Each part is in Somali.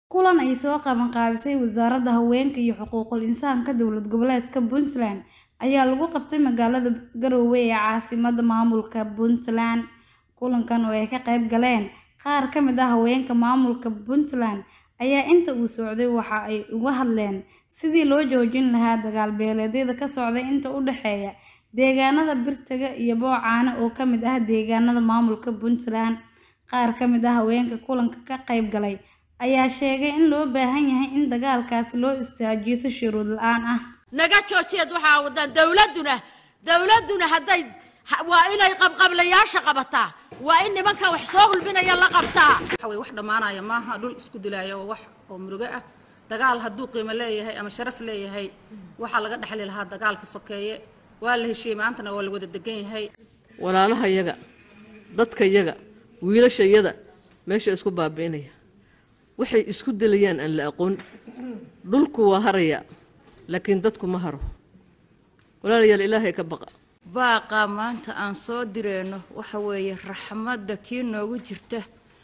Kulan ay soo qabanqaabisay Wasaaradda Haweenka iyo Xuquuqul Insaanka Dowlad Goboleedka Puntland ayaa lagu qabtay magaalada Garowe ee caasimadda maamulka Puntland. Kulankan oo ay ka qayb galeen qaar ka mid ah haweenka maamulka Puntland ayaa inta uu socday waxa ay uga hadleen sidii loo joojin lahaa dagaal beeleedyada ka socda inta u dhexeeya deegaanada Birtaga iyo Boocane oo ka mid ah deegaanada maamulka Puntland. Qaar ka mid ah haweenka kulanka ka qayb galay ayaa sheegay in loo baahan yahay in dagaalkaasi loo istaajiyo si shuruud la'aan ah. naga joojiyeed waxaa wadaan dowladduna dowladduna hadday ha- waa inay qabqablayaasha qabataa waa in nimankan wax soo hulbinaya la qabtaa waxa way wax dhammaanaya maaha dhul isku dilaayo oo wax oo murugo ah dagaal hadduu qiimo leeyahay ama sharaf leeyahay waxaa laga dhexli lahaa dagaalka sokeeye waa la heshiiyey maantana waa la wada degan yahay walaalaha yaga dadka yaga wiilasha yada meesha isku baabi'inaya waxay isku dilayaan aan la aqoon dhulku waa haraya laakiin dadku ma haro walaalayaal ilaahay ka baqa baaqa maanta aan soo direyno waxa weeye raxmadda kii noogu jirta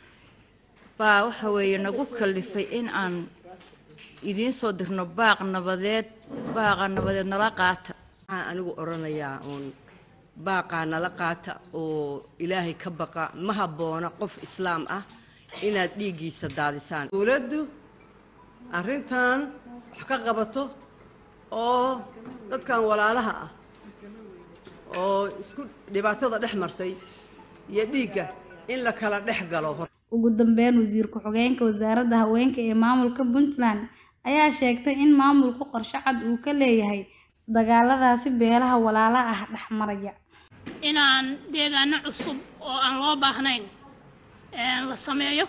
baa waxa weeye nagu kallifay in aan idiin soo dirno baaq nabadeed baaqa nabadeed nala qaata waxaan anigu odhanayaa uun baaqaa nala qaata oo ilaahay ka baqa ma habboona qof islaam ah inaad dhiiggiisa daadisaan dowladdu arrintan wax ka qabato oo dadkan walaalaha ah oo isku dhibaatada dhex martay iyo dhiigga in la kala dhex galo Ugu dambeyn, wasiir ku-xigeenka Wasaaradda Haweenka ee maamulka Puntland ayaa sheegtay in maamulku qorshe cad uu ka leeyahay dagaaladaasi beelaha walaalaha ah dhex maraya. inaan deegaano cusub oo aan loo baahnayn een, la sameeyo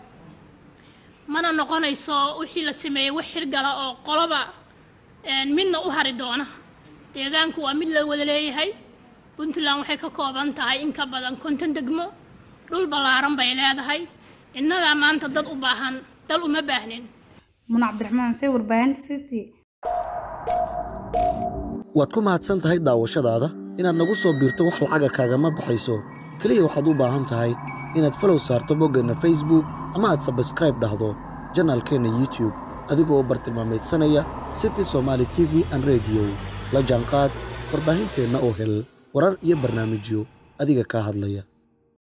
mana noqonayso wixii la sameeyey wax xirgala oo qoloba een, midna u hari doona deegaanku waa mid la wada leeyahay puntland waxay ka kooban tahay in ka badan konton degmo dhul ballaaran bay leedahay innagaa maanta dad u baahan dal uma baahnin Muna Cabdiraxmaan Xuseen, warbaahinta City. waad ku mahadsan tahay daawashadaada inaad nagu soo biirto wax lacaga kaagama baxayso keliya waxaad u baahan tahay inaad falow saarto boggeenna facebook ama aad sabskraib dhahdo janaalkeenna youtube adigoo u bartilmaameedsanaya city somaali t v an radio la jaanqaad warbaahinteenna oo hel warar iyo barnaamijyo adiga kaa hadlaya